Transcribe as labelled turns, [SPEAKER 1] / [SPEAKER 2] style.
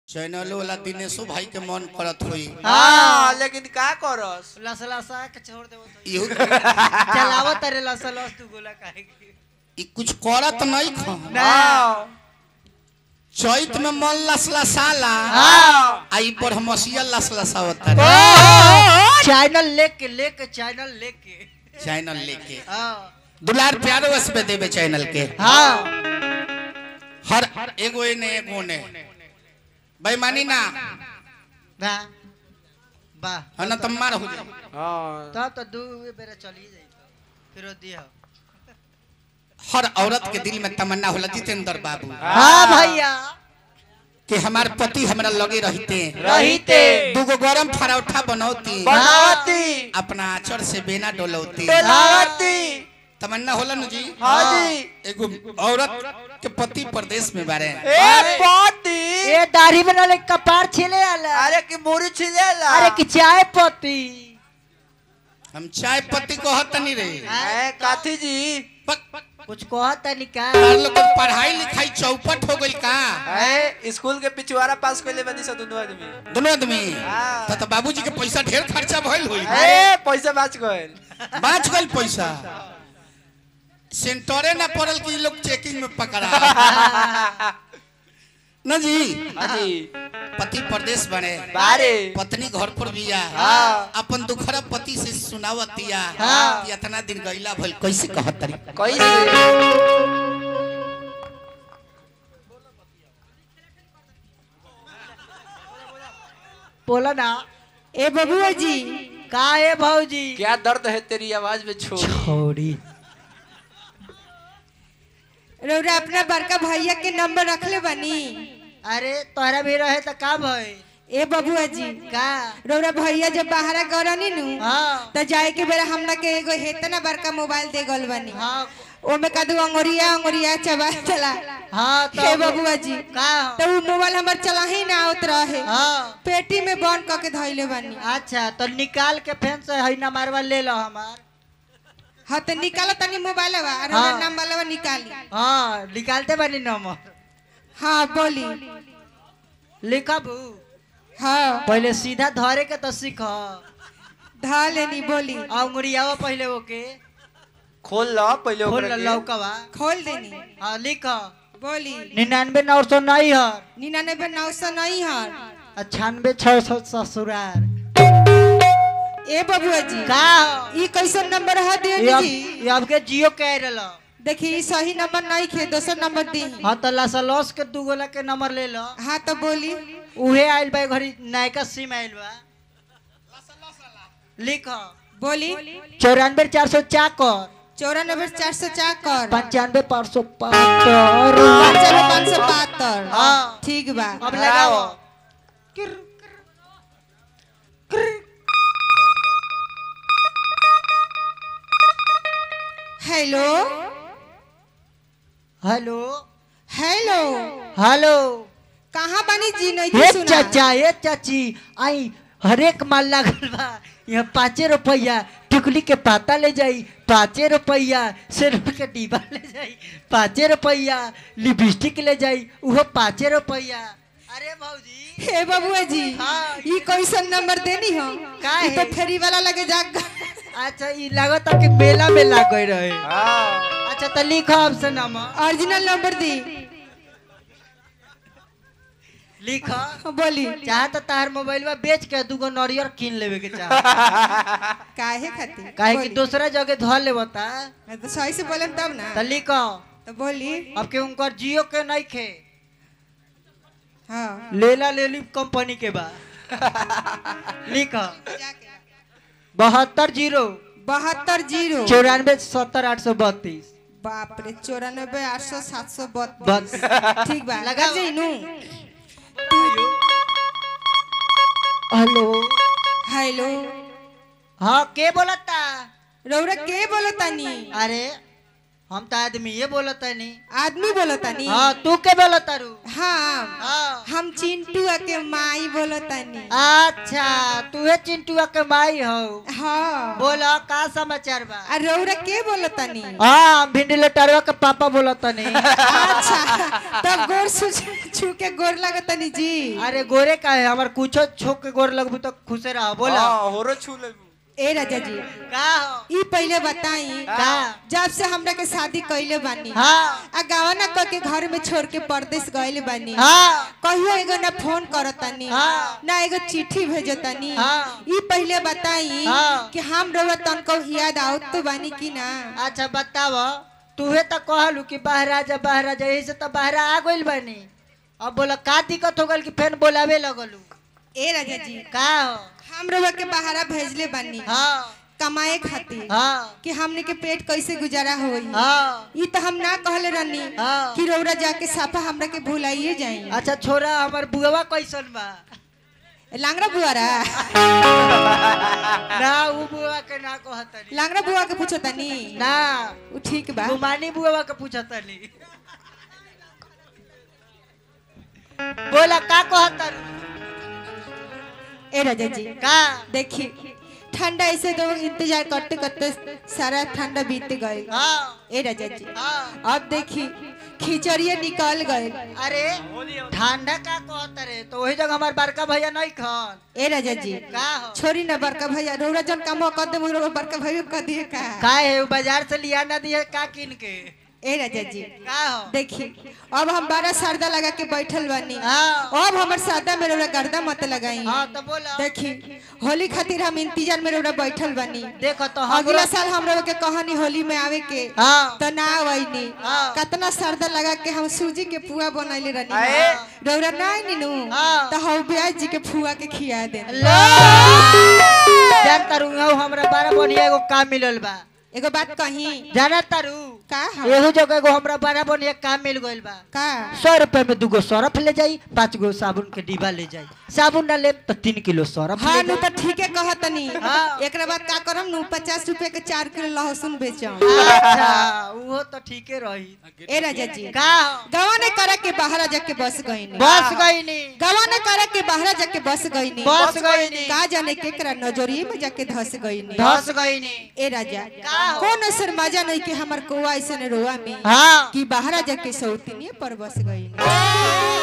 [SPEAKER 1] Channel वाला दिनेशो भाई के मन करत हुई
[SPEAKER 2] हाँ लेकिन का करस
[SPEAKER 3] लस लसा के छोड़ देबो तो
[SPEAKER 1] इहो
[SPEAKER 3] चलावो तारे लस लस तू गोला काहे के
[SPEAKER 1] ई कुछ करत नहीं खा
[SPEAKER 2] हाँ
[SPEAKER 1] चैत में मन लसलसाला
[SPEAKER 2] हाँ
[SPEAKER 1] आई पर हमसिया लसलसावता रे
[SPEAKER 3] चैनल लेके लेके चैनल लेके
[SPEAKER 1] चैनल लेके
[SPEAKER 3] हाँ
[SPEAKER 1] दुलार प्यारो वस पे देवे चैनल के
[SPEAKER 3] हाँ
[SPEAKER 1] हर एगो ने एगो ने बेईमानी ना
[SPEAKER 3] बा बा
[SPEAKER 1] है ना तम मार हो जाए
[SPEAKER 2] हाँ
[SPEAKER 3] तब तो दू बेरा चली जाई फिर दिया
[SPEAKER 1] हर औरत के दिल में तमन्ना होला जितेंद्र बाबू
[SPEAKER 3] हाँ भैया
[SPEAKER 1] कि हमार पति हमरा लगे रहते
[SPEAKER 2] रहीते
[SPEAKER 1] दूगो गरम फरौठा बनौती
[SPEAKER 2] बनावती
[SPEAKER 1] अपना आचर से बेना डोलौती
[SPEAKER 2] बनावती
[SPEAKER 1] तमन्ना होला न जी
[SPEAKER 2] हाँ जी
[SPEAKER 1] एगो औरत के पति प्रदेश में बारे
[SPEAKER 2] ए पति
[SPEAKER 3] ए दाढ़ी में नाले कपार छिले आला
[SPEAKER 2] अरे की मुरी छिलेला
[SPEAKER 3] अरे कि चाय पत्ती
[SPEAKER 1] हम चाय पत्ती कहत नहीं रे
[SPEAKER 2] ए काथी जी
[SPEAKER 1] पक पक
[SPEAKER 3] कुछ कहता नहीं का
[SPEAKER 1] तार लोग के पढ़ाई लिखाई चौपट हो गई का
[SPEAKER 2] ए स्कूल के पिछवाड़ा पास कइले बनी सा दोनों आदमी
[SPEAKER 1] दोनों आदमी
[SPEAKER 2] हाँ।
[SPEAKER 1] तो, तो बाबूजी के पैसा ढेर खर्चा भइल होई
[SPEAKER 2] ए पैसा बच गइल
[SPEAKER 1] बाँच गइल पैसा सेंटरे ना पड़ल कि इ लोग चेकिंग में पकड़ा न जी
[SPEAKER 2] हाँ जी
[SPEAKER 1] पति प्रदेश बने
[SPEAKER 2] बारे
[SPEAKER 1] पत्नी घर पर बिया
[SPEAKER 2] हाँ।
[SPEAKER 1] अपन दुखरा पति से सुनावतिया
[SPEAKER 2] हाँ।
[SPEAKER 1] कि इतना दिन गईला भइल कैसे कहत तरी
[SPEAKER 2] कैसे
[SPEAKER 3] बोला ना
[SPEAKER 4] ए बबुआ जी
[SPEAKER 3] का है भौजी
[SPEAKER 2] क्या दर्द है तेरी आवाज में छोड़
[SPEAKER 3] छोड़ी
[SPEAKER 4] रौरा अपना बड़का भैया के नंबर रखले बनी
[SPEAKER 3] अरे तोहरा भी रहे तो का भई
[SPEAKER 4] ए बबुआ जी
[SPEAKER 3] का
[SPEAKER 4] रौरा भैया जब बाहर गरनी नु
[SPEAKER 3] हाँ
[SPEAKER 4] त जाए के बेरा हमरा के एगो हेतना बड़का मोबाइल दे गल बनी
[SPEAKER 3] हाँ
[SPEAKER 4] ओमे कदू अंगुरिया अंगुरिया चबा चला
[SPEAKER 3] हाँ
[SPEAKER 4] हे बबुआ जी
[SPEAKER 3] का
[SPEAKER 4] तो उ मोबाइल हमर चला ही ना आवत रहे
[SPEAKER 3] हाँ
[SPEAKER 4] पेटी में बंद क के धइले बनी
[SPEAKER 3] अच्छा तो निकाल के फेन से है ना मारवा ले लो हमार
[SPEAKER 4] हाँ तो निकालो तनी मोबाइल और
[SPEAKER 3] हाँ।
[SPEAKER 4] हमरा नंबर निकाली
[SPEAKER 3] हाँ निकालते बनी नंबर
[SPEAKER 4] हाँ बोली
[SPEAKER 3] लिखबू
[SPEAKER 4] हाँ
[SPEAKER 3] पहले सीधा धरे के तो सीख
[SPEAKER 4] धा लेनी बोली
[SPEAKER 3] अंगुरियावा पहले ओके
[SPEAKER 2] खोल लो पहले
[SPEAKER 3] खोल
[SPEAKER 2] ओकरा के।
[SPEAKER 3] लौकवा
[SPEAKER 4] खोल देनी
[SPEAKER 3] हाँ लिख
[SPEAKER 4] बोली
[SPEAKER 3] निन्यानवे नौ सौ नहीं है
[SPEAKER 4] निन्यानबे नौ सौ नहीं है
[SPEAKER 3] अठानवे छह सौ ससुरार
[SPEAKER 4] ए बबुआ जी
[SPEAKER 3] का
[SPEAKER 4] ई कैसन नंबर है
[SPEAKER 3] ये
[SPEAKER 4] दे
[SPEAKER 3] अब
[SPEAKER 4] जी
[SPEAKER 3] ये अब के जियो कह रहा
[SPEAKER 4] देखी ई सही नंबर नहीं खे दोसर नंबर दी
[SPEAKER 3] हाँ तो लासा लॉस के दू गोला के नंबर ले लो
[SPEAKER 4] हाँ तो बोली
[SPEAKER 3] उहे आइल बा घड़ी नयका सिम आइल बा लिख
[SPEAKER 4] बोली
[SPEAKER 3] चौरानवे चार सौ चाकर
[SPEAKER 4] चौरानबे चार सौ चाकर
[SPEAKER 3] पंचानवे पाँच सौ बहत्तर
[SPEAKER 4] पंचानवे पाँच सौ बहत्तर
[SPEAKER 3] हाँ।
[SPEAKER 4] ठीक बा
[SPEAKER 3] अब लगाओ
[SPEAKER 4] हेलो
[SPEAKER 3] हेलो
[SPEAKER 4] हेलो
[SPEAKER 3] हेलो
[SPEAKER 4] कहाँ बनी जी नहीं
[SPEAKER 3] हे
[SPEAKER 4] थी सुना
[SPEAKER 3] चाचा हे चाची आई हरेक माल लागल बा यहाँ पाँचे रुपया टिकुली के पाता ले जाई पाँचे रुपया सिर्फ के डिब्बा ले जाई पाँचे रुपया लिपस्टिक ले जाई उहो पाँचे रुपया अरे भौजी
[SPEAKER 4] हे बबुआ जी
[SPEAKER 3] हाँ।
[SPEAKER 4] ई कैसन नंबर देनी हो
[SPEAKER 3] का
[SPEAKER 4] ई तो
[SPEAKER 3] है?
[SPEAKER 4] फेरी वाला लगे जाग
[SPEAKER 3] अच्छा ये लागत कि मेला में लाग गई रहे
[SPEAKER 2] हाँ
[SPEAKER 3] अच्छा तो लिखो आपसे नंबर
[SPEAKER 4] ओरिजिनल नंबर दी
[SPEAKER 3] लिखो
[SPEAKER 4] बोली
[SPEAKER 3] चाहे तो तार मोबाइल में बेच के दूगो नरियर कीन लेवे के चाह
[SPEAKER 4] काहे खातिर
[SPEAKER 3] काहे कि
[SPEAKER 4] बोली।
[SPEAKER 3] दूसरा जगह धर ले बता
[SPEAKER 4] मैं तो सही से बोले तब ना
[SPEAKER 3] तो लिखो
[SPEAKER 4] तो बोली
[SPEAKER 3] अब के उनकर जियो के नहीं खे
[SPEAKER 4] हाँ
[SPEAKER 3] लेला लेली कंपनी के बा लिखो बहत्तर जीरो
[SPEAKER 4] बहत्तर जीरो
[SPEAKER 3] चौरानवे सत्तर आठ सौ बत्तीस
[SPEAKER 4] बाप रे चौरानबे आठ सौ सात सौ बत्तीस
[SPEAKER 3] बस
[SPEAKER 4] ठीक बा
[SPEAKER 3] लगा
[SPEAKER 4] लगा जी नू
[SPEAKER 3] हेलो
[SPEAKER 4] हेलो
[SPEAKER 3] हाँ के बोलता
[SPEAKER 4] रौरा के बोलो तानी
[SPEAKER 3] अरे हम तो आदमी ये बोलत नहीं
[SPEAKER 4] आदमी बोलतानी
[SPEAKER 3] हाँ तू के बोलत तारू
[SPEAKER 4] हाँ
[SPEAKER 3] हाँ
[SPEAKER 4] हम चिंटुआ के माई बोलतानी
[SPEAKER 3] अच्छा तू है चिंटुआ के माई हो
[SPEAKER 4] हाँ
[SPEAKER 3] बोला का समाचार बा
[SPEAKER 4] आ रौरा के बोलतानी
[SPEAKER 3] हाँ भिंडी लटारवा के पापा बोलत नहीं
[SPEAKER 4] अच्छा तब गोर छू छू के गोर लगतानी जी
[SPEAKER 3] अरे गोरे का है हमार कुछो छोक के गोर लगबू तो खुशे रहो बोला
[SPEAKER 2] हाँ, होरो छू लेबू
[SPEAKER 4] ए राजा जी
[SPEAKER 3] का हो
[SPEAKER 4] ई पहले बताई
[SPEAKER 3] का
[SPEAKER 4] जब से हमरा के शादी कइले बानी
[SPEAKER 3] हाँ
[SPEAKER 4] आ गावना क के घर में छोड़ के परदेश गइले बानी
[SPEAKER 3] हाँ
[SPEAKER 4] कहियो एगो ना फोन करतानी
[SPEAKER 3] हाँ।
[SPEAKER 4] ना एगो चिट्ठी भेजतानी
[SPEAKER 3] हाँ।
[SPEAKER 4] ई पहले बताई
[SPEAKER 3] हाँ।
[SPEAKER 4] कि हम रउआ तनको याद आवत तो बानी कि ना
[SPEAKER 3] अच्छा बताव तूहे तो कहलू कि बाहर आ जा बाहर आ जा यही से तो बाहर आ गइल बानी अब बोला का दिक्कत हो गल कि फेन बोलावे लगलू
[SPEAKER 4] ए राजा जी
[SPEAKER 3] का हो
[SPEAKER 4] हम रउआ के बाहरा भेजले बानी
[SPEAKER 3] हाँ
[SPEAKER 4] कमाए खातिर
[SPEAKER 3] हाँ
[SPEAKER 4] कि हमने के पेट कैसे गुजारा होई
[SPEAKER 3] हाँ
[SPEAKER 4] ई तो हम ना कहले रहनी
[SPEAKER 3] हाँ।
[SPEAKER 4] कि रउरा जाके साफा हमरा के भुलाइए जाई
[SPEAKER 3] अच्छा छोरा हमार बुआ कैसन बा
[SPEAKER 4] लांगरा बुआरा
[SPEAKER 3] ना उ बुआ के ना कहतनी
[SPEAKER 4] लांगरा बुआ के पूछो तनी
[SPEAKER 3] ना
[SPEAKER 4] उ ठीक बा
[SPEAKER 3] गुमानी बुआ के पूछतनी बोला का कहतनी
[SPEAKER 4] ए राजा जी
[SPEAKER 3] का
[SPEAKER 4] देखी ठंडा ऐसे तो इंतजार करते करते सारा ठंडा बीत गए
[SPEAKER 3] हाँ
[SPEAKER 4] ए राजा जी
[SPEAKER 3] हाँ
[SPEAKER 4] अब देखी खिचड़िए निकल गए
[SPEAKER 3] अरे ठंडा का कहत रे तो वही जगह हमार बड़का भैया नहीं खान
[SPEAKER 4] ए राजा जी
[SPEAKER 3] का हो
[SPEAKER 4] छोरी ना बड़का भैया रौरा जन काम कर दे मुरो बड़का भैया कर दिए का
[SPEAKER 3] का है उ बाजार से लिया ना दिए का किन के
[SPEAKER 4] ए राजा जी
[SPEAKER 3] का हो
[SPEAKER 4] देखी अब हम बारह सरदा लगा के बैठल बानी
[SPEAKER 3] हाँ
[SPEAKER 4] अब हमर सादा में रौरा गर्दा मत लगाई
[SPEAKER 3] हाँ तो बोला
[SPEAKER 4] देखी होली खातिर हम इंतजार में रौरा बैठल बानी
[SPEAKER 3] देखो तो हम
[SPEAKER 4] अगला साल हम लोग के कहानी होली में आवे के
[SPEAKER 3] हाँ
[SPEAKER 4] तो ना आवैनी
[SPEAKER 3] हाँ।
[SPEAKER 4] कतना सरदा लगा के हम सूजी के पुआ बनैले रहनी
[SPEAKER 2] आए।
[SPEAKER 4] रौरा ना नीनू
[SPEAKER 3] हाँ।
[SPEAKER 4] तो हम ब्याज जी के पुआ के खिया दे
[SPEAKER 3] लो जान तारू हमरा बारह बढ़िया एगो काम मिलल बा
[SPEAKER 4] एगो बात कही
[SPEAKER 3] जाना तारू
[SPEAKER 4] का हम
[SPEAKER 3] एहू जगह एगो हमरा बड़ा बढ़िया काम मिल गइल बा
[SPEAKER 4] का
[SPEAKER 3] सौ रुपए में दूगो सरफ ले जाई पाँच गो साबुन के डिब्बा ले जाई साबुन ना ले तो तीन किलो सरफ
[SPEAKER 4] हाँ
[SPEAKER 3] ले
[SPEAKER 4] नु
[SPEAKER 3] जाई
[SPEAKER 4] तो ठीके कहतनी
[SPEAKER 3] हाँ।
[SPEAKER 4] एकरा बाद का करम नु पचास रुपए के चार किलो लहसुन बेचम
[SPEAKER 3] अच्छा वो तो ठीके रही
[SPEAKER 4] ए राजा जी
[SPEAKER 3] का हो?
[SPEAKER 4] गवा ने करा के बाहर जाके बस गईनी
[SPEAKER 3] बस गई नी
[SPEAKER 4] गवा ने करा के बाहर जाके बस गईनी
[SPEAKER 3] बस गई नी
[SPEAKER 4] का जाने केकरा नजरिए में जाके धस गईनी
[SPEAKER 3] धस गई नी
[SPEAKER 4] ए राजा
[SPEAKER 3] का हो?
[SPEAKER 4] कौन असर मजा नहीं कि हमार कोआ ऐसे रोआ में
[SPEAKER 3] हाँ
[SPEAKER 4] कि बाहर जाके सौतीनिए पर बस गई